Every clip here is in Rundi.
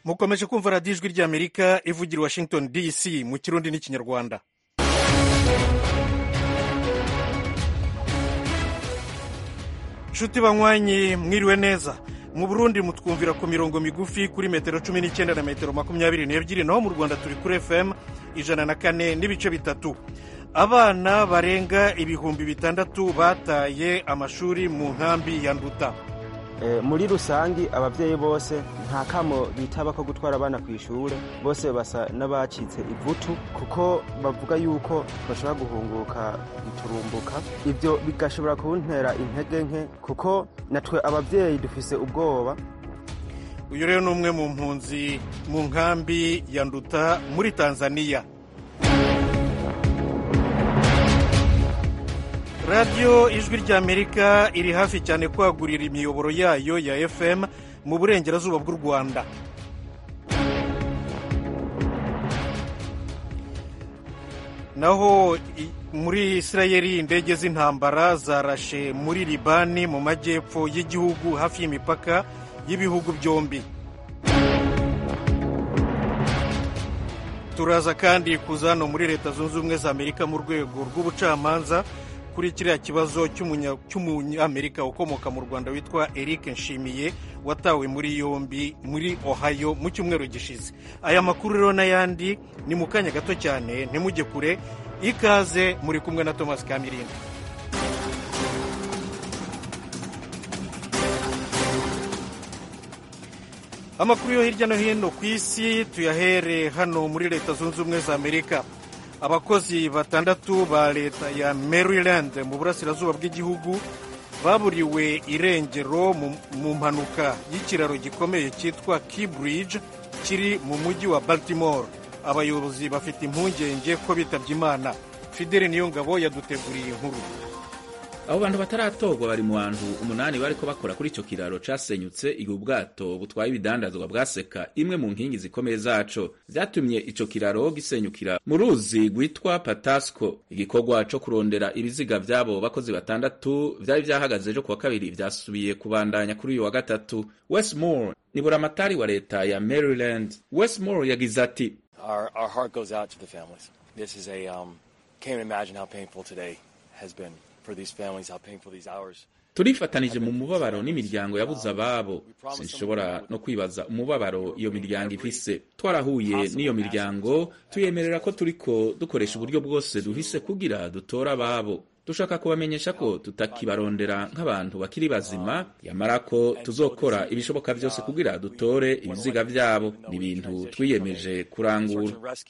mukomeje kumva radiyo ijwi ry'amerika ivugira i washington dc mu kirundi n'ikinyarwanda nshuti banywanyi mwiriwe neza mu burundi mutwumvira ku mirongo migufi kuri metero cumi n'icyenda na metero makumyabiri n'ebyiri naho mu rwanda turi kuri fm ijana na kane n'ibice bitatu abana barenga ibihumbi bitandatu bataye amashuri mu nkambi ya nduta muri rusange ababyeyi bose nta kamo bitaba ko gutwara abana ku ishuri bose basa n'abacitse ivutu kuko bavuga yuko bashobora guhunguka biturumbuka ibyo bigashobora kuntera intege nke kuko natwe ababyeyi dufise ubwoba uyu rero ni umwe mu mpunzi mu nkambi ya nduta muri tanzania radiyo ijwi ry'amerika iri hafi cyane kwagurira imiyoboro yayo ya fm mu burengerazuba bw'u rwanda naho muri isirayeli indege z'intambara zarashe muri libani mu majyepfo y'igihugu hafi y'imipaka y'ibihugu byombi turaza kandi kuza hano muri leta zunze ubumwe za amerika mu rwego rw'ubucamanza kuri kiriya kibazo cy'umunyamerika ukomoka mu rwanda witwa eric nshimiye watawe muri yombi muri ohio mu cyumweru gishize aya makuru rero n'ayandi ni mu kanya gato cyane ntimujye kure ikaze muri kumwe na thomas kamirindi amakuru yo hirya no hino ku isi tuyahere hano muri leta zunze ubumwe za amerika abakozi batandatu ba leta ya maryland mu burasirazuba bw'igihugu baburiwe irengero mu mpanuka y'ikiraro gikomeye cyitwa keybridge kiri mu mujyi wa baltimore abayobozi bafite impungenge ko bitabye imana fideli niyo ngabo yaduteguriye inkuru abo bantu bataratorwa bari mu bantu umunani bariko bakora kuri ico kiraro casenyutse igihe ubwato butwaye ibidandazwa bwaseka imwe mu nkingi zikomeye zaco vyatumye ico kiraro gisenyukira mu ruzi rwitwa patasco igikorwa co kurondera ibiziga vy'abo bakozi batandatu vyari vyahagaze ejo kuwa kabiri vyasubiye kubandanya kuri uyu wa gatatu westmore ni buramatari wa leta ya maryland westmore yagize ati our, our heart goes out to the families this is a um, can't imagine how painful today has been turifatanije mu mubabaro n'imiryango yabuze ababo sinshobora no kwibaza umubabaro iyo miryango ifise twarahuye n'iyo miryango tuyemerera ko turiko dukoresha uburyo bwose duhise kugira dutore ababo dushaka kubamenyesha ko tutakibarondera nk'abantu bakiri bazima yamara ko tuzokora ibishoboka byose kugira dutore ibiziga vyabo ni ibintu twiyemeje kurangura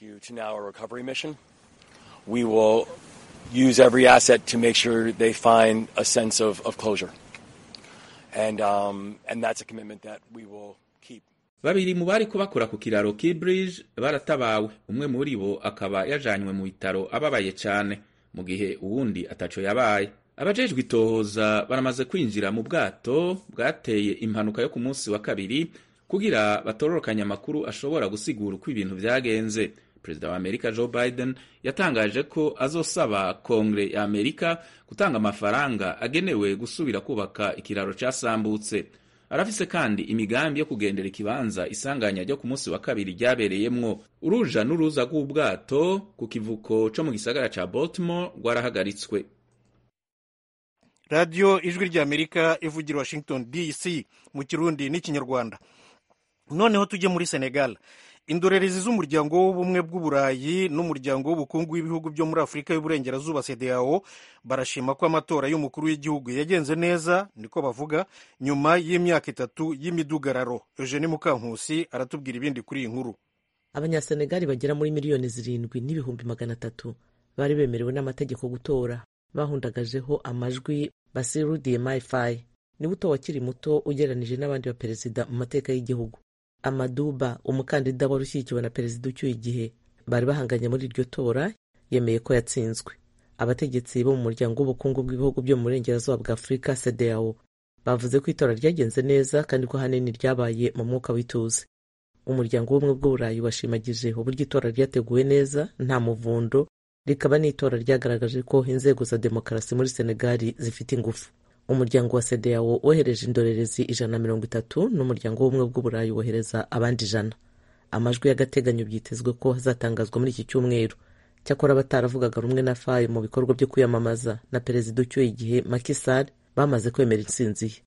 use every asset to make sure they find a sense of, of closure. And, um, and that's a commitment that we will keep. babiri mu bari kubakora ku kiraro Keybridge baratabawe umwe muri bo akaba yajanywe mu bitaro ababaye cyane mu gihe uwundi ataco yabaye abajejwe itohoza baramaze kwinjira mu bwato bwateye impanuka yo ku munsi wa kabiri kugira batororokanye amakuru ashobora gusigura uko ibintu vyagenze perezida wa amerika joe biden yatangaje ko azosaba kongere ya amerika gutanga amafaranga agenewe gusubira kubaka ikiraro casambutse arafise kandi imigambi yo kugendera ikibanza isanganya ryo ku munsi wa kabiri ryabereyemwo uruja n'uruza rw'ubwato ku kivuko co mu gisagara ca baltimore rwarahagaritswe radiyo ijwi ry'amerika ivugira washington dc mu kirundi n'ikinyarwanda noneho tujye muri senegal indorerezi z'umuryango w'ubumwe bw'uburayi n'umuryango w'ubukungu w'ibihugu byo muri afurika y'uburengerazuba cdao barashima ko amatora y'umukuru w'igihugu yagenze neza niko bavuga nyuma y'imyaka itatu y'imidugararo eugene mukankusi aratubwira ibindi kuri iyi nkuru abanyasenegali bagera muri miliyoni zirindwi n'ibihumbi magana atatu bari bemerewe n'amategeko gutora bahundagajeho amajwi basiru dmi faye niwe utowe akiri muto ugereranije n'abandi baperezida mu mateka y'igihugu amaduba umukandida wari ushyigikiwe na perezida ucyuye igihe bari bahanganye muri iryo tora yemeye ko yatsinzwe abategetsi bo mu muryango w'ubukungu bw'ibihugu byo mu burengerazuba bwa afurika cdao bavuze ko itora ryagenze neza kandi ko ahanini ryabaye mu mwuka w'ituze umuryango w'ubumwe bw'uburayi washimagije uburyo itora ryateguwe neza nta muvundo rikaba n'itora ryagaragaje ko inzego za demokarasi muri senegali zifite ingufu umuryango wa sedeyawo wohereje indorerezi ijana na mirongo itatu n'umuryango w'ubumwe bw'uburayi wohereza abandi ijana amajwi y'agateganyo byitezwe ko hazatangazwa muri iki cyumweru cyakora abataravugaga rumwe na faye mu bikorwa byo kwiyamamaza na perezida ucyuye igihe Macky Sall bamaze kwemera intsinzi ye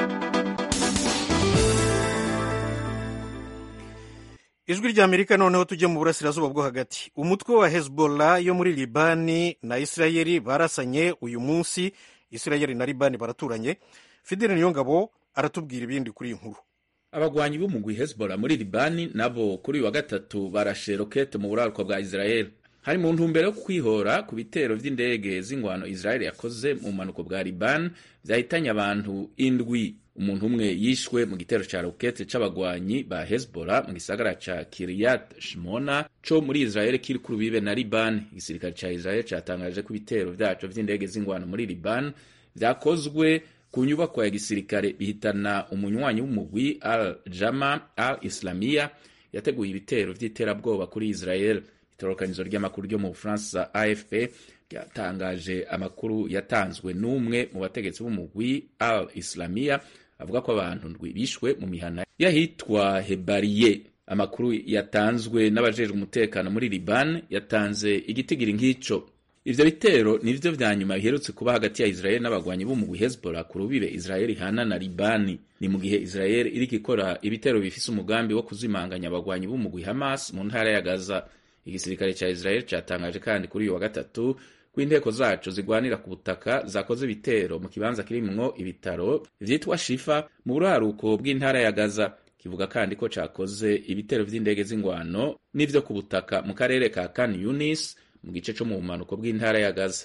ijwi rya amerika noneho tujye mu burasirazuba bwo hagati umutwe wa hezbollah yo muri libani na isirayeli barasanye uyu munsi isirayeli na libani baraturanye fidele niyongabo aratubwira ibindi kuri iyi nkuru abagwanyi b'umugwi hezbollah muri libani nabo kuri uyu wa gatatu barashe rokete mu buraruko bwa israel hari mu ntumbero yo kwihora ku bitero vy'indege z'ingwano israel yakoze mu bumanuko bwa liban vyahitanye abantu indwi umuntu umwe yishwe mu gitero ca rokete c'abagwanyi ba hezbollah mu gisagara ca kiryat shmona co muri israel kiri ku rubibe na liban igisirikare ca israel catangaje ko ibitero vyaco vy'indege z'ingwano muri liban vyakozwe ku nyubako ya gisirikare bihitana umunywanyi w'umugwi al jama al islamia yateguye ibitero vy'iterabwoba kuri israel itororokanizo ry'amakuru ryo mu bufaransa afp ryatangaje amakuru yatanzwe n'umwe mu bategetsi b'umugwi al islamia avuga ko abantu ndwi bishwe mu mihana y'ahitwa hebariye amakuru yatanzwe n'abajejwe umutekano muri liban yatanze igitigiri nk'ico ivyo bitero nivyo vya nyuma biherutse kuba hagati ya israel n'abagwanyi b'umugwi hezbollah ku rubibe israel ihana na libani ni mu gihe israel iriko ikora ibitero bifise umugambi wo kuzimanganya abagwanyi b'umugwi hamas mu ntara ya gaza igisirikare ca israel catangaje kandi kuri uyu wa gatatu ko inteko zaco zigwanira ku butaka zakoze ibitero mu kibanza kirimwo ibitaro vyitwa shifa mu buraruko bw'intara ya gaza kivuga kandi ko cakoze ibitero vy'indege z'ingwano n'ivyo ku butaka mu karere ka kan yunis mu gice co mu bumanuko bw'intara ya gaza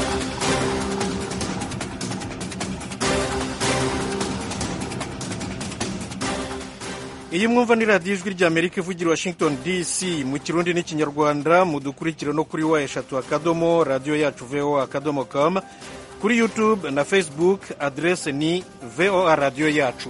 iyi mwumva ni radiyo ijwi rya amerika ivugira washington dc mu kirundi n'ikinyarwanda mudukurikire no kuri wa eshatu akadomo radiyo yacu voa akadomo com kuri youtube na facebook adrese ni voa radiyo yacu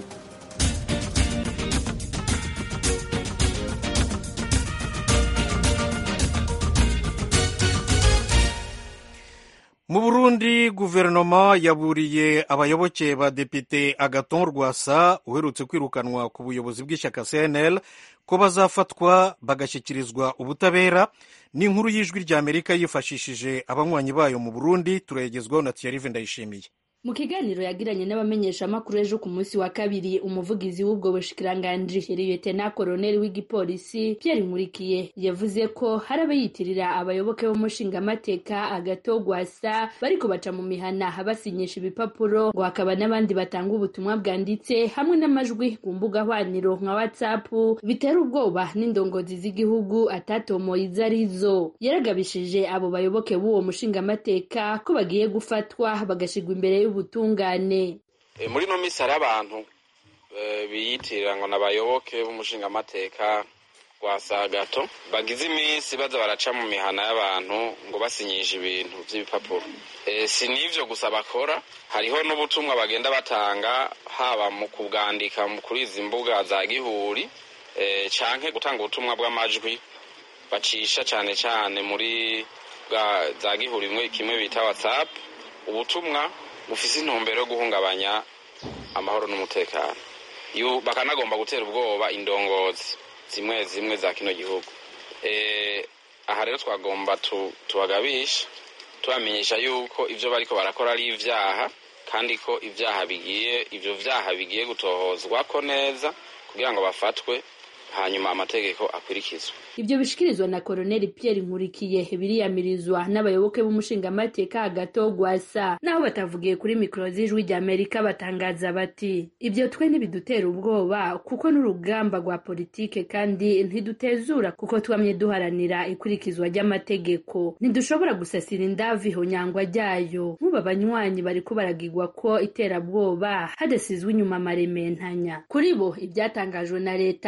mu burundi guverinoma yaburiye abayoboke ba depite agaton rwasa uherutse kwirukanwa ku buyobozi bw'ishyaka cnl ko bazafatwa bagashyikirizwa ubutabera n'inkuru y'ijwi rya amerika yifashishije abanywanyi bayo mu burundi turayegezwaho na tiyarive ndayishimiye mu kiganiro yagiranye n'abamenyeshamakuru ejo ku munsi wa kabiri umuvugizi w'ubwo bushikiranganji liyetena koroneli w'igipolisi Pierre Nkurikiye yavuze ko hari abayitirira abayoboke b'umushingamateka agato gwasa bariko baca mu mihana basinyisha ibipapuro ngo hakaba n'abandi batanga ubutumwa bwanditse hamwe n'amajwi ku mbuga hwaniro nka whatsapp bitera ubwoba n'indongozi z'igihugu atatomoye izo arizo yaragabishije abo bayoboke b'uwo mushingamateka ko bagiye gufatwa bagashigwa imbere y'ubutungane muri ino minsi hari abantu biyitirira ngo n'abayoboke b'umushingamateka wa sagato bagize iminsi baza baraca mu mihana y'abantu ngo basinyishe ibintu by'ibipapuro si n'ivyo gusa bakora hariho n'ubutumwa bagenda batanga haba mu kubwandika kuri izi mbuga za gihuri canke gutanga ubutumwa bw'amajwi bacisha cane cane muri za gihuri kimwe bita whatsapp ubutumwa bufise intumbero yo guhungabanya amahoro n'umutekano bakanagomba gutera ubwoba indongozi zimwe zimwe za kino gihugu aha rero twagomba tubagabisha tubamenyesha yuko ibyo bariko barakora ari ivyaha kandi ko ivyaha bigiye ivyo vyaha bigiye gutohozwa ko neza kugira ngo bafatwe hanyuma amategeko akurikizwe ibyo bishikirizwa na koroneli Pierre Nkurikiye biriyamirizwa n'abayoboke b'umushingamateka agato gwasa naho batavugiye kuri mikoro z'ijwi rya Amerika batangaza bati ibyo twe ntibidutera ubwoba kuko n'urugamba rwa politike kandi ntidutezura kuko twamye duharanira ikurikizwa ry'amategeko ntidushobora gusasira indavi ihonyangwa ryayo nk'ubu abanywanyi bariko baragigwa ko iterabwoba hadasizwe inyuma amarementanya kuri bo ibyatangajwe na leta ni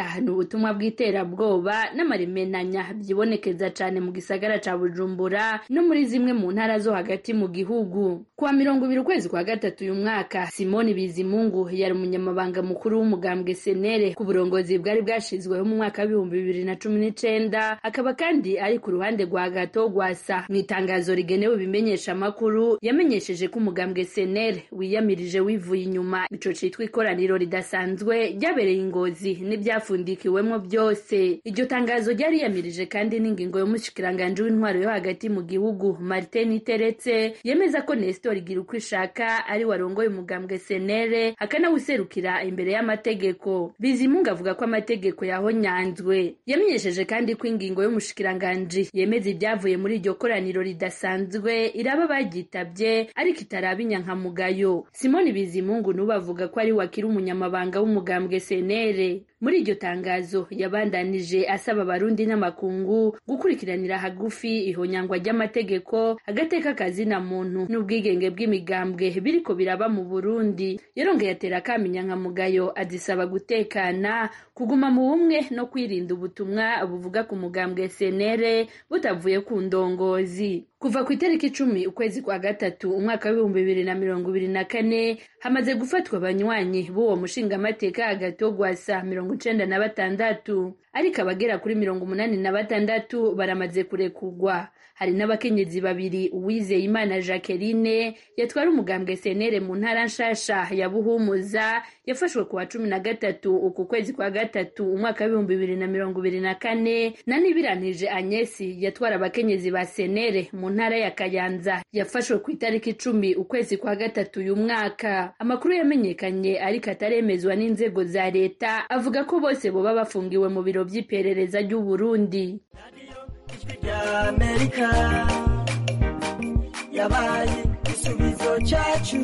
ubutumwa bw'iterabwoba n'amarimenanya byibonekeza cane mu gisagara ca bujumbura no muri zimwe mu ntara zo hagati mu gihugu kuwa mirongo ibiri ukwezi kwa gatatu uyu mwaka simoni bizimungu yari umunyamabanga mukuru w'umugambwe senere ku burongozi bwari bwashizweho mu mwaka w'ibihumbi bibiri na cumi n'icenda akaba kandi ari ku ruhande rwa gato rwasa mu itangazo rigenewe ibimenyesha amakuru yamenyesheje ko umugambwe senere wiyamirije wivuye inyuma ico citwa ikoraniro ridasanzwe ryabereye ingozi n'ibyafundikiwemo byose iryo tangazo ryari yamirije kandi n'ingingo y'umushikiranganji w'intwaro yo hagati mu gihugu martin iteretse yemeza ko nestor igira uko ishaka ari warongoye umugambwe senere akanawuserukira imbere y'amategeko bizimungu avuga ko amategeko yahonyanzwe yamenyesheje kandi ko ingingo y'umushikiranganji yemeza ibyavuye muri iryo koraniro ridasanzwe iraba bagitabye ariko itaraba inyankamugayo simoni bizimungu n'ubu avuga ko ari wakiri umunyamabanga w'umugambwe senere muri iryo tangazo yabandanije asaba abarundi n'amakungu gukurikiranira hagufi ihonyangwa ry'amategeko agateka kazina muntu n'ubwigenge bw'imigambwe biriko biraba mu burundi yarongeye atera akaminya nkamugayo azisaba gutekana kuguma mu bumwe no kwirinda ubutumwa buvuga ku mugambwe senere butavuye ku ndongozi kuva ku itariki icumi ukwezi kwa gatatu umwaka w'ibihumbi bibiri na mirongo ibiri na kane hamaze gufatwa abanywanyi b'uwo mushingamateka hagati wo gwasa mirongo icenda na batandatu ariko abagera kuri mirongo umunani na batandatu baramaze kurekugwa hari n'abakenyezi babiri uwizeye imana jacqueline yatwara umugambwe senere mu ntara nshasha ya buhumuza yafashwe ku wa cumi na gatatu uku kwezi kwa gatatu umwaka w'ibihumbi bibiri na mirongo ibiri na kane na nibiranije anyesi yatwara abakenyezi ba senere mu ntara ya kayanza yafashwe ku itariki icumi ukwezi kwa gatatu uyu mwaka amakuru yamenyekanye ariko ataremezwa n'inzego za leta avuga ko bose boba bafungiwe mu biro by'iperereza ry'uburundi ry'amerika yabaye igisubizo cyacu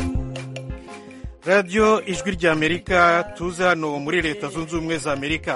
radiyo ijwi ry'amerika tuze hano muri leta zunze ubumwe za amerika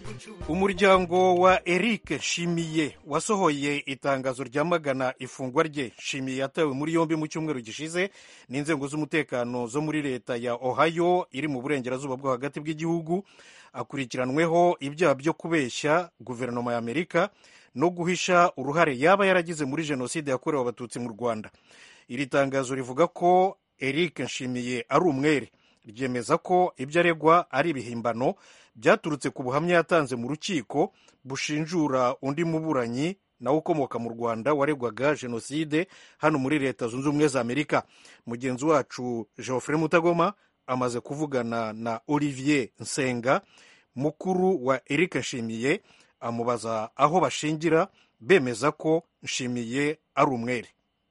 umuryango wa eric nshimiye wasohoye itangazo ryamagana ifungwa rye nshimiye yatawe muri yombi mu cyumweru gishize n'inzego z'umutekano zo muri leta ya ohio iri mu burengerazuba bwo hagati bw'igihugu akurikiranweho ibyaha byo kubeshya guverinoma ya amerika no guhisha uruhare yaba yaragize muri jenoside yakorewe abatutsi mu rwanda iri tangazo rivuga ko eric nshimiye ari umwere ryemeza ko ibyo aregwa ari ibihimbano byaturutse ku buhamya yatanze mu rukiko bushinjura undi muburanyi nawe ukomoka mu rwanda waregwaga jenoside hano muri leta zunze ubumwe za amerika mugenzi wacu geoffrey mutagoma amaze kuvugana na olivier nsenga mukuru wa eric nshimiye amubaza aho bashingira bemeza ko nshimiye ari umwere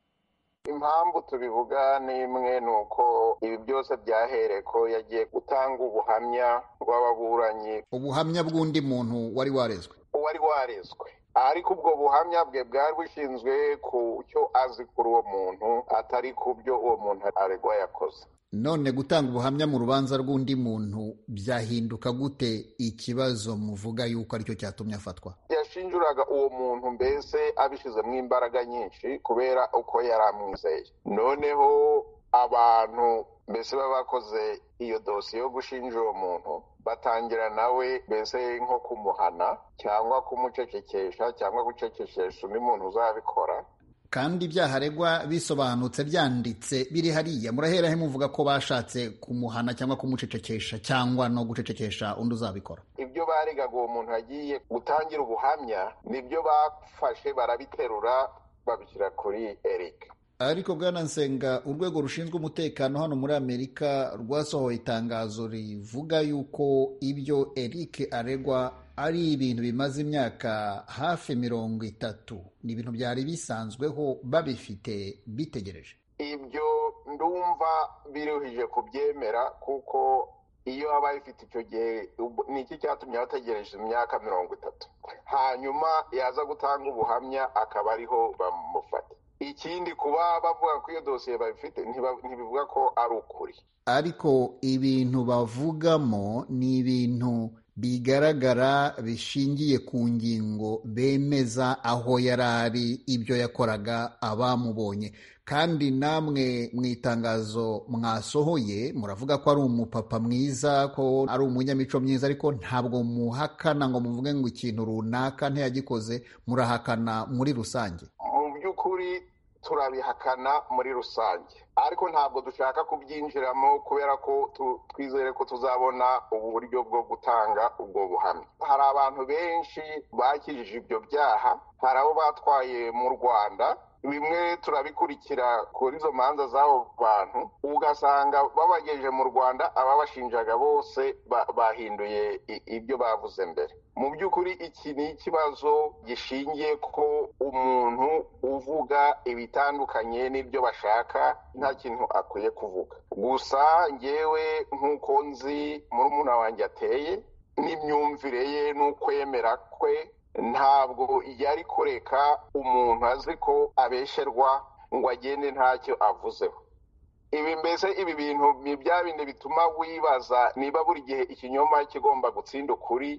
impamvu tubivuga ni imwe ni uko ibi byose byahereye ko yagiye gutanga ubuhamya bw'ababuranyi ubuhamya bw'undi muntu wari warezwe uwari warezwe ariko ubwo buhamya bwe bwari bushinzwe ku cyo azi kuri uwo muntu atari ku byo uwo muntu aregwa yakoze none gutanga ubuhamya mu rubanza rw'undi muntu byahinduka gute ikibazo muvuga yuko aricyo cyatumye afatwa yashinjuraga uwo muntu mbese abishyizemo imbaraga nyinshi kubera uko yari amwizeye noneho abantu mbese baba bakoze iyo dosiye yo gushinja uwo muntu batangira nawe mbese nko kumuhana cyangwa kumucecekesha cyangwa gucecekesha undi muntu uzabikora kandi ibyaha aregwa bisobanutse byanditse biri hariya murahera he muvuga ko bashatse kumuhana cyangwa kumucecekesha cyangwa no gucecekesha undi uzabikora ibyo baregaga uwo muntu yagiye gutangira ubuhamya nibyo bafashe barabiterura babishyira kuri eric ariko bwana nsenga urwego rushinzwe umutekano hano muri amerika rwasohoye itangazo rivuga yuko ibyo eric aregwa ari ibintu bimaze imyaka hafi mirongo itatu ni ibintu byari bisanzweho babifite bitegereje ibyo ndumva biruhije kubyemera kuko iyo aba bifite icyo gihe ni iki cyatumye bategereje imyaka mirongo itatu hanyuma yaza gutanga ubuhamya akaba ariho bamufata ikindi kuba bavuga ko iyo dosiye babifite ntibivuga ko ari ukuri ariko ibintu bavugamo ni ibintu bigaragara bishingiye ku ngingo bemeza aho yari ari ibyo yakoraga abamubonye kandi namwe mu itangazo mwasohoye muravuga ko ari umupapa mwiza ko ari umunyamico myiza ariko ntabwo muhakana ngo muvuge ngo ikintu runaka ntiyagikoze murahakana muri rusange mu by'ukuri turabihakana muri rusange ariko ntabwo dushaka kubyinjiramo kubera ko twizere ko tuzabona uburyo bwo gutanga ubwo buhamya hari abantu benshi bakijije ibyo byaha hari abo batwaye mu rwanda bimwe turabikurikira kuri izo manza z'abo bantu ugasanga babagejeje mu rwanda ababashinjaga bose bahinduye ibyo bavuze mbere mu by'ukuri iki ni ikibazo gishingiye ko umuntu uvuga ibitandukanye n'ibyo bashaka nta kintu akwiye kuvuga gusa ngewe nk'uko nzi murumuna wanjye ateye n'imyumvire ye n'ukwemera kwe ntabwo yari kureka umuntu azi ko abesherwa ngo agende ntacyo avuzeho ibi mbese ibi bintu ni bya bindi bituma wibaza niba buri gihe ikinyoma kigomba gutsinda ukuri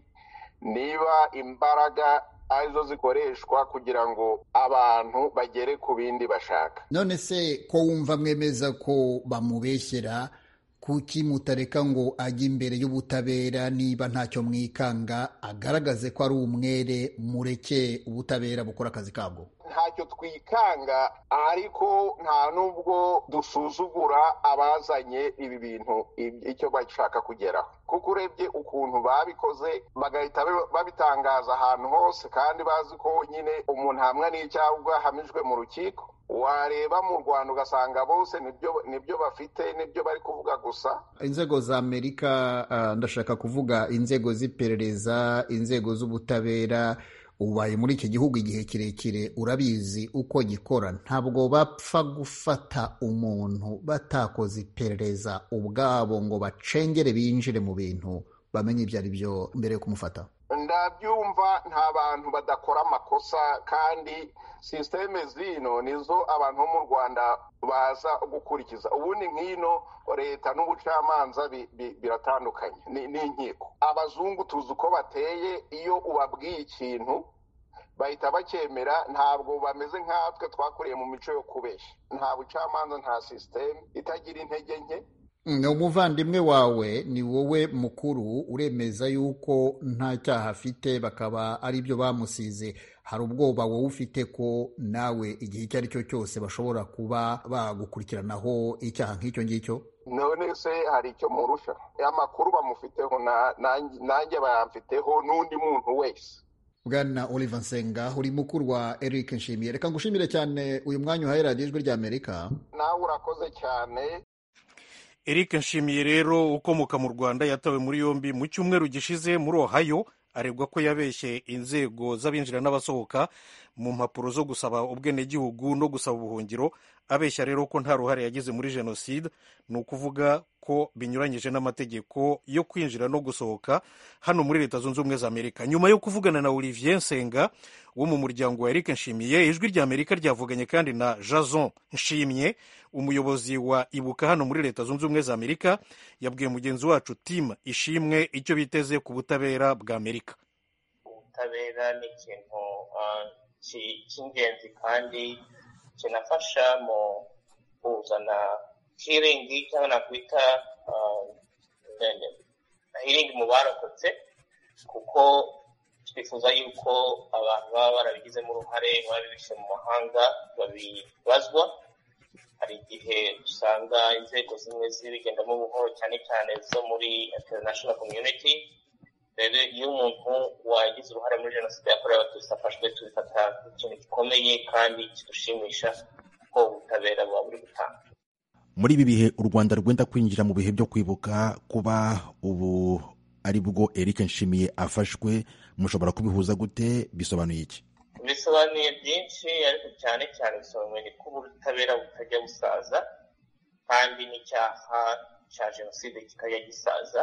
niba imbaraga arizo zikoreshwa kugira ngo abantu bagere ku bindi bashaka none se ko wumva mwemeza ko bamubeshyera kuki mutareka ngo ajye imbere y'ubutabera niba ntacyo mwikanga agaragaze ko ari umwere mureke ubutabera bukora akazi kabwo ntacyo twikanga ariko nta n'ubwo dusuzugura abazanye ibi bintu icyo bashaka kugeraho kuko urebye ukuntu babikoze bagahita babitangaza ahantu hose kandi bazi ko nyine umuntu hamwe n'icyaha ahamijwe mu rukiko wareba mu rwanda ugasanga bose nibyo bafite nibyo bari kuvuga gusa inzego za amerika ndashaka kuvuga inzego z'iperereza inzego z'ubutabera ubaye muri iki gihugu igihe kirekire urabizi uko gikora ntabwo bapfa gufata umuntu batakoze iperereza ubwabo ngo bacengere binjire mu bintu bamenye ibyo ari byo mbere yo kumufata ndabyumva nta bantu badakora amakosa kandi sisiteme zino nizo abantu bo mu rwanda baza gukurikiza ubundi nk'ino leta n'ubucamanza biratandukanye n'inkiko abazungu tuzi uko bateye iyo ubabwiye ikintu bahita bacyemera ntabwo bameze nkatwe twakuriye mu mico yo kubeshya nta bucamanza nta sisiteme itagira intege nke umuvandimwe wawe ni wowe mukuru uremeza yuko nta cyaha afite bakaba ari byo bamusize hari ubwoba wowe ufite ko nawe igihe icyo ari cyo cyose bashobora kuba bagukurikiranaho icyaha nk'icyo ngicyo none se hari icyo murusha amakuru bamufiteho nanjye bayamfiteho n'undi muntu wese bwana oliver nsenga uri mukuru wa eric nshimiye reka ngushimire cyane uyu mwanya uhaye radiyo ijwi rya amerika nawe urakoze cyane eric nshimiye rero ukomoka mu rwanda yatawe muri yombi mu cyumweru gishize muri ohayo aregwa ko yabeshye inzego z'abinjira n'abasohoka mu mpapuro zo gusaba ubwenegihugu no gusaba ubuhungiro abeshya rero ko nta ruhare yagize muri jenoside ni ukuvuga ko binyuranyije n'amategeko yo kwinjira no gusohoka hano muri leta zunze ubumwe za amerika nyuma yo kuvugana na olivier nsenga wo mu muryango wa eric nshimiye ijwi rya amerika ryavuganye kandi na jason nshimye umuyobozi wa ibuka hano muri leta zunze ubumwe za amerika yabwiye mugenzi wacu tim ishimwe icyo biteze ku butabera bwa amerika ubutabera ni ikintu cy'ingenzi kandi kinafasha mu kuzana hiringi cyangwa nakwita hiringi mu barokotse kuko twifuza yuko abantu baba barabigizemo uruhare babibishe mu mahanga babibazwa hari igihe usanga inzego zimwe zibigendamo buhoro cyane cyane zo muri international community rero iyo umuntu wagize uruhare muri jenoside yakorewe abatutsi afashwe tubifata nk'ikintu gikomeye kandi kidushimisha ko ubutabera buba buri gutanga muri ibi bihe u rwanda rwenda kwinjira mu bihe byo kwibuka kuba ubu ari bwo eric nshimiye afashwe mushobora kubihuza gute bisobanuye iki bisobanuye byinshi ariko cyane cyane bisobanuye ko ubutabera butajya busaza kandi n'icyaha cya jenoside kikajya gisaza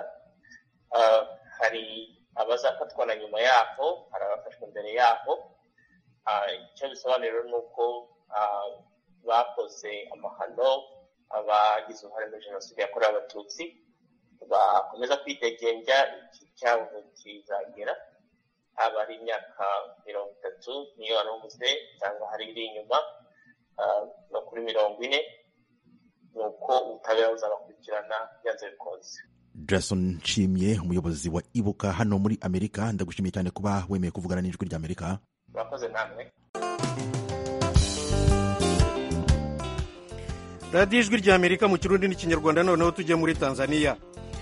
hari abazafatwa na nyuma yaho hari abafashwe mbere yaho icyo bisobanura ni uko bakoze amahano abagize uruhare muri jenoside yakorewe abatutsi bakomeza kwidegenja iki cyabo kizagera haba ari imyaka mirongo itatu niyo wanavuze cyangwa hari iri inyuma no kuri mirongo ine ni uko ubutabera buzabakurikirana byanze bikunze jason nshimye umuyobozi wa ibuka hano muri amerika ndagushimiye cyane kuba wemeye kuvugana n'ijwi rya amerika murakoze namwe radiyo ijwi rya amerika mu kirundi n'ikinyarwanda noneho tujye muri tanzania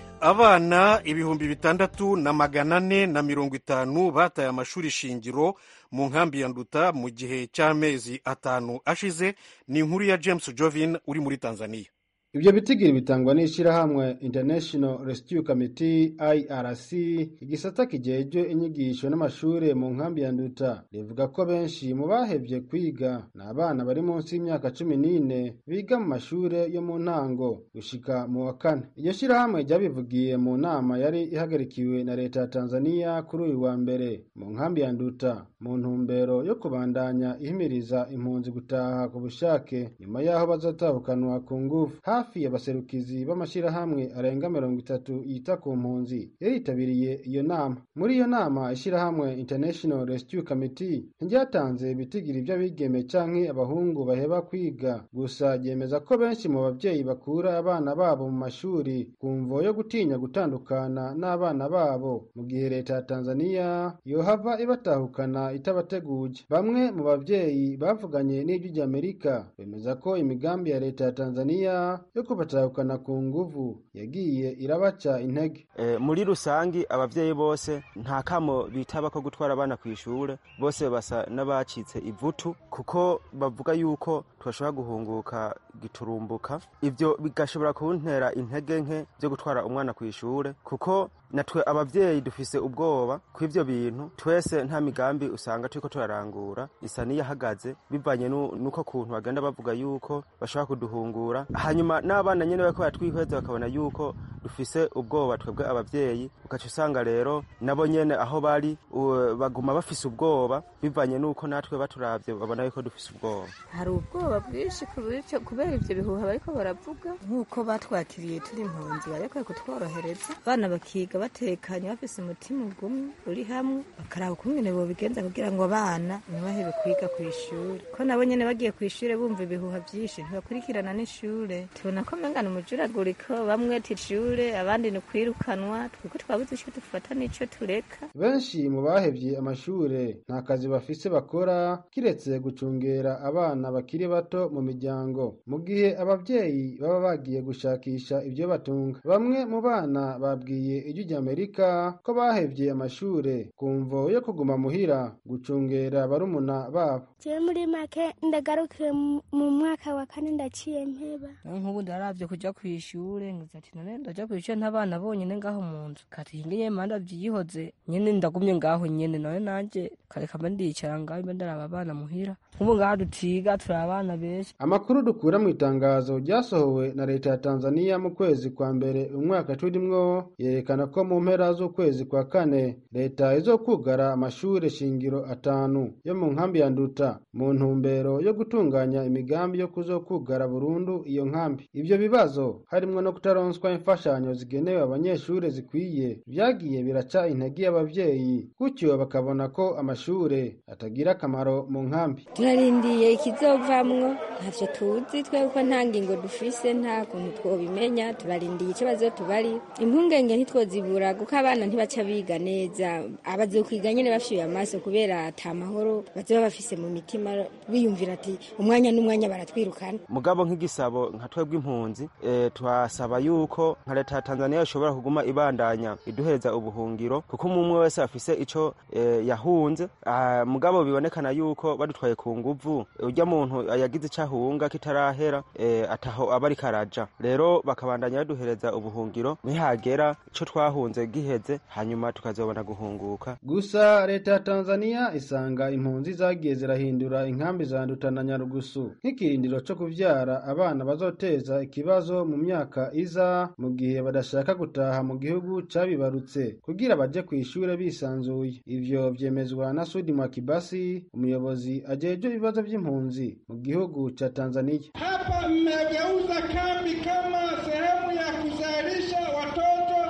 abana ibihumbi bitandatu na magana ane na mirongo itanu bataye amashuri shingiro mu nkambi ya nduta mu gihe cy'amezi atanu ashize ni inkuru ya james jovin uri muri tanzania ibyo bitigiri bitangwa n'ishyirahamwe international rescue committee irc igisata kijejwe inyigisho n'amashuri mu nkambi ya nduta rivuga ko benshi mu bahevye kwiga ni abana bari munsi y'imyaka cumi n'ine biga mu mashuri yo mu ntango gushika mu wa kane iryo shyirahamwe ryabivugiye mu nama yari ihagarikiwe na leta ya tanzania kuri uyu wa mbere mu nkambi ya nduta mu ntumbero yo kubandanya ihimiriza impunzi gutaha ku bushake nyuma y'aho bazatahukanwa ku ngufu hafi y'abaserukizi b'amashyirahamwe arenga mirongo itatu yita ku mpunzi yaritabiriye iyo nama muri iyo nama ishyirahamwe international rescue committee ntiryatanze ibitigiri by'abigeme canke abahungu baheba kwiga gusa ryemeza ko benshi mu babyeyi bakura abana babo mu mashuri ku mvo yo gutinya gutandukana n'abana babo mu gihe leta ya tanzania yohava ibatahukana itabateguje bamwe mu babyeyi bavuganye n'ijwi ry'amerika bemeza ko imigambi ya leta ya tanzania yo kubatahukana ku nguvu yagiye irabaca intege e, muri rusangi abavyeyi bose nta kamo bitaba ko gutwara abana ku ishure bose basa n'abacitse ivutu kuko bavuga yuko twashobora guhunguka giturumbuka ivyo bigashobora kuntera intege nke vyo gutwara umwana ku ishure kuko natwe abavyeyi dufise ubwoba kw'ivyo bintu twese nta migambi usanga turiko turarangura isa n'iyahagaze bivanye nuko kuntu bagenda bavuga yuko bashobora kuduhungura hanyuma n'abana nyene bariko baratwihweza bakabona yuko dufise ubwoba twebwe abavyeyi ugaca usanga rero nabo nyene aho bari baguma bafise ubwoba bivanye nuko natwe baturavye babona yuko dufise ubwoba hari ubwoba bwinshi kubera ivyo bihuha bariko baravuga nk'uko batwakiriye turi impunzi bariko kutworohereza abana bakiga batekanye bafise umutima ugumwe uri hamwe bakaraba ukungene bobigenza kugira ngo abana ntibahebe kwiga ku ishuri ko nabo nyene bagiye ku ishuri bumva ibihuha vyinshi ntibakurikirana n'ishure tubona ko mengana umujuraguriko bamwe tishure abandi ni kwirukanwa twiko twabuze ico dufata n'ico tureka benshi mu bahevye amashure nta kazi bafise bakora kiretse gucungera abana bakiri bato mu miryango mu gihe abavyeyi baba bagiye gushakisha ivyo batunga bamwe mu bana babwiye ijwi ry'amerika ko bahevye amashure ku mvo yo kuguma muhira gucungera barumuna babo jewe muri make ndagarukiye mu mwaka wa kane ndaciye mpeba nk'ubu ndaravye kuja kw'ishure ngize ati none ndaja kw'ishure ntabana bonyene ngaho mu nzu kati ngiye manda vyihoze nyene ndagumye ngaho nyene none nanje kareka mba ndicara ngaho mba ndaraba abana muhira nk'ubu ngaho dutiga turi abana benshi amakuru dukura mu itangazo ryasohowe na leta ya tanzania mu kwezi kwa mbere umwaka turimwo yerekana ko mu mpera z'ukwezi kwa kane leta izokugara amashure shingiro atanu yo mu nkambi ya nduta mu ntumbero yo gutunganya imigambi yo kuzokugara burundu iyo nkambi ivyo bibazo harimwo no kutaronswa imfashanyo zigenewe abanyeshure zikwiye vyagiye biraca intege y'abavyeyi gutyo bakabona ko amashure atagira akamaro mu nkambi turarindiye ikizovamwo ntavyo tuzi twebwe nta ngingo dufise nta kuntu twobimenya turarindiye ico bazotubari impungenge ntitwozibura kuko abana ntibaca biga neza abazokwiga nyene bafyuye amaso kubera ata mahoro bazoba bafise mu mitima biyumvira ati umwanya n'umwanya baratwirukana mugabo nk'igisabo nka twebwe impunzi e, twasaba yuko nka leta ya tanzania ishobora kuguma ibandanya iduhereza ubuhungiro kuko umwe wese afise ico e, yahunze ah, mugabo bibonekana yuko badutwaye ku nguvu urya muntu yagize ico ahunga kitarahera e, ataho aba ariko araja rero bakabandanya baduhereza ubuhungiro nihagera ico twahunze giheze hanyuma tukazobona guhunguka gusa leta ya tanzania isanga impunzi zagiye zirahindura inkambi za nduta na nyarugusu nk'ikirindiro co kuvyara abana bazoteza ikibazo mu myaka iza mu gihe badashaka gutaha mu gihugu cabibarutse kugira baje kw'ishure bisanzuye ivyo vyemezwa na sudi mwakibasi umuyobozi ajejwe ibibazo vy'impunzi mu gihugu ca tanzania hapa mmegeuza kambi kama sehemu ya kuzalisha watoto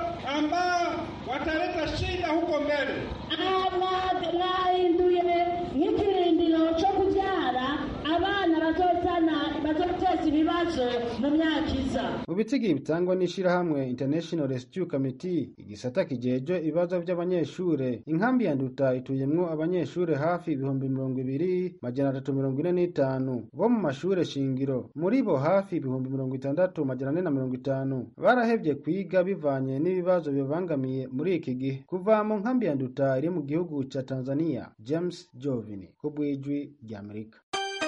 wataleta shida huko mbele. mwahinduye nk'ikirindiro cyo kubyara abana bazotana bazoteza ibibazo mu myaka iza mu bitigi bitangwa n'ishirahamwe international rescue committee igisata kijejwe ibibazo by'abanyeshure inkambi ya nduta ituyemwo abanyeshure hafi ibihumbi mirongo ibiri majana atatu mirongo ine n'itanu bo mu mashure shingiro muri bo hafi ibihumbi mirongo itandatu majana ane na mirongo itanu barahevye kwiga bivanye n'ibibazo bibangamiye muri iki gihe kuva mu nkambi ya nduta iri mu gihugu ca tanzania james jovini ku bw'ijwi ry'amerika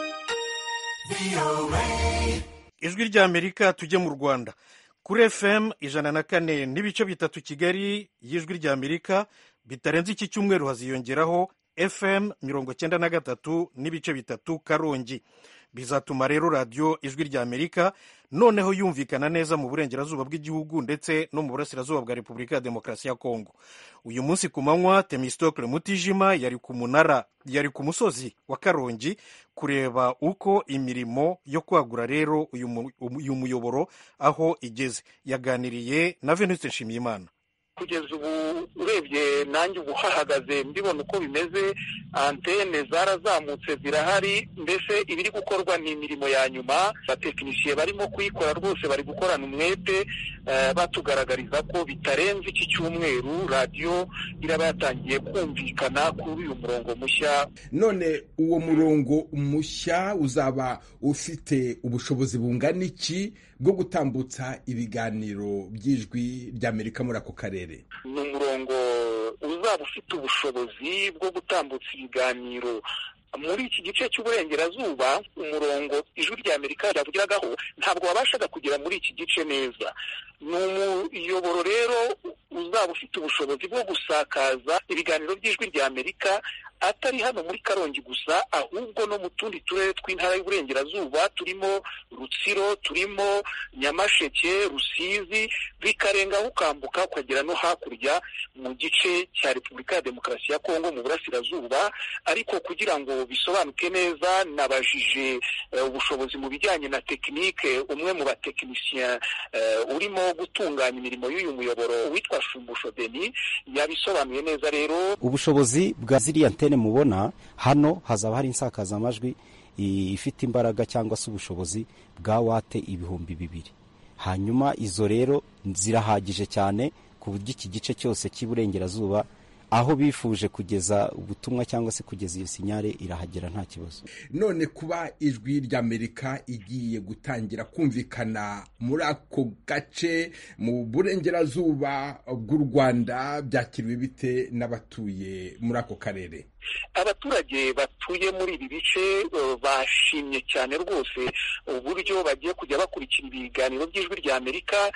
ijwi ry'amerika tujye mu rwanda kuri fm ijana na kane n'ibice bitatu kigali y'ijwi ry'amerika bitarenze iki cyumweru haziyongeraho fm mirongo cyenda na gatatu n'ibice bitatu karongi bizatuma rero radiyo ijwi ry'amerika noneho yumvikana neza mu burengerazuba bw'igihugu ndetse no mu burasirazuba bwa repubulika ya demokarasi ya kongo uyu munsi ku manywa temistokle mutijima yari ku munara yari ku musozi wa karongi kureba uko imirimo yo kwagura rero uyu muyoboro aho igeze yaganiriye na venuste nshimiyimana kugeza ubu urebye nanjye ubu hahagaze mbibona uko bimeze antene zarazamutse zirahari mbese ibiri gukorwa ni imirimo ya nyuma abatekinisiye barimo kuyikora rwose bari gukorana umwete batugaragariza ko bitarenze iki cyumweru radiyo iraba yatangiye kumvikana kuri uyu murongo mushya none uwo murongo mushya uzaba ufite ubushobozi bungana iki bwo gutambutsa ibiganiro by'ijwi ry'amerika muri ako karere ni umurongo uzaba ufite ubushobozi bwo gutambutsa ibiganiro muri iki gice cy'uburengerazuba umurongo ijwi rya amerika ryavugiragaho ntabwo wabashaga kugera muri iki gice neza ni umuyoboro rero uzaba ufite ubushobozi bwo gusakaza ibiganiro by'ijwi rya amerika atari hano muri karongi gusa ahubwo no mu tundi turere tw'intara y'uburengerazuba turimo rutsiro turimo nyamasheke rusizi bikarengaho ukambuka ukagera no hakurya mu gice cya repubulika ya demokarasi ya kongo mu burasirazuba ariko kugira ngo bisobanuke neza nabajije ubushobozi mu bijyanye na tekinike umwe mu batekinisiye urimo gutunganya imirimo y'uyu muyoboro witwa shumbusho deni yabisobanuye neza rero ubushobozi bwa ziriya antene mubona hano hazaba hari insakazamajwi ifite imbaraga cyangwa se ubushobozi bwa wate ibihumbi bibiri hanyuma izo rero zirahagije cyane ku buryo iki gice cyose cy'iburengerazuba aho bifuje kugeza ubutumwa cyangwa se kugeza iyo sinyare irahagera nta kibazo none kuba ijwi ry'amerika igiye gutangira kumvikana muri ako gace mu burengerazuba bw'u rwanda byakiriwe bite n'abatuye muri ako karere abaturage batuye muri ibi bice bashimye cyane rwose uburyo bagiye kujya bakurikira ibiganiro by'ijwi rya amerika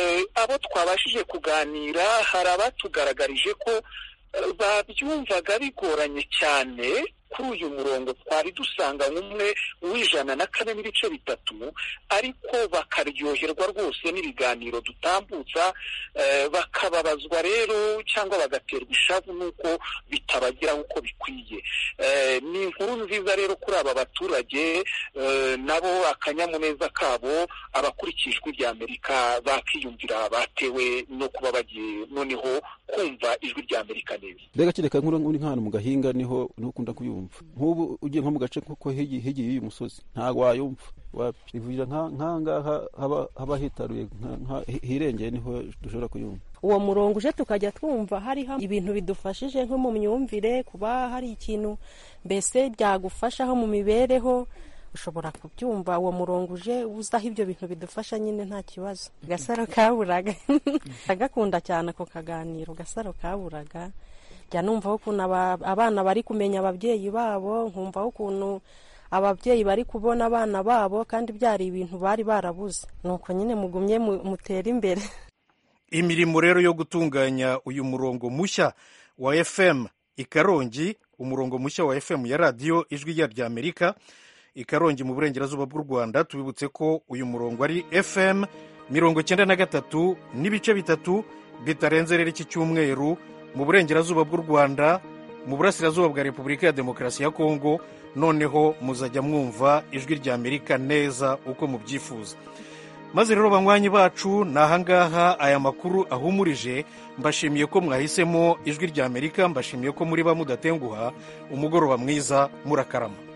abo twabashije kuganira hari abatugaragarije ko babyumvaga bigoranye cyane kuri uyu murongo twari dusanga nk'umwe w'ijana na kane n'ibice bitatu ariko bakaryoherwa rwose n'ibiganiro dutambutsa bakababazwa rero cyangwa bagaterwa ishavu n'uko bitabageraho uko bikwiye ni inkuru nziza rero kuri aba baturage nabo akanyamuneza kabo abakurikije ijwi rya amerika bakiyumvira batewe no kuba bagiye noneho kumva ijwi rya amerika neza mbega kereka nk'uri nk'ahantu mu gahinga niho ukunda kuyumva nk'ubu ugiye nko mu gace kuko hegeye y'uyu musozi ntabwo wayumva ivurira nk'ahangaha haba hitaruye hirengeye niho dushobora kuyumva uwo murongo uje tukajya twumva hariho ibintu bidufashije nko mu myumvire kuba hari ikintu mbese byagufashaho mu mibereho ushobora kubyumva uwo murongo uje uzaho ibyo bintu bidufasha nyine nta kibazo gasaro kaburaga agakunda cyane ako kaganiro gasaro kaburaga jya numvaho ukuntu abana bari kumenya ababyeyi babo nkumvaho ukuntu ababyeyi bari kubona abana babo kandi byari ibintu bari barabuze nuko nyine mugumye mutera imbere imirimo rero yo gutunganya uyu murongo mushya wa fm i karongi umurongo mushya wa fm ya radiyo ijwi rya amerika i karongi mu burengerazuba bw'u rwanda tubibutse ko uyu murongo ari fm mirongo cyenda na gatatu n'ibice bitatu bitarenze rero iki cyumweru mu burengerazuba bw'u rwanda mu burasirazuba bwa repubulika ya demokarasi ya kongo noneho muzajya mwumva ijwi rya amerika neza uko mubyifuza maze rero banywanyi bacu ni ahangaha aya makuru ahumurije mbashimiye ko mwahisemo ijwi rya amerika mbashimiye ko muri ba mudatenguha umugoroba mwiza murakarama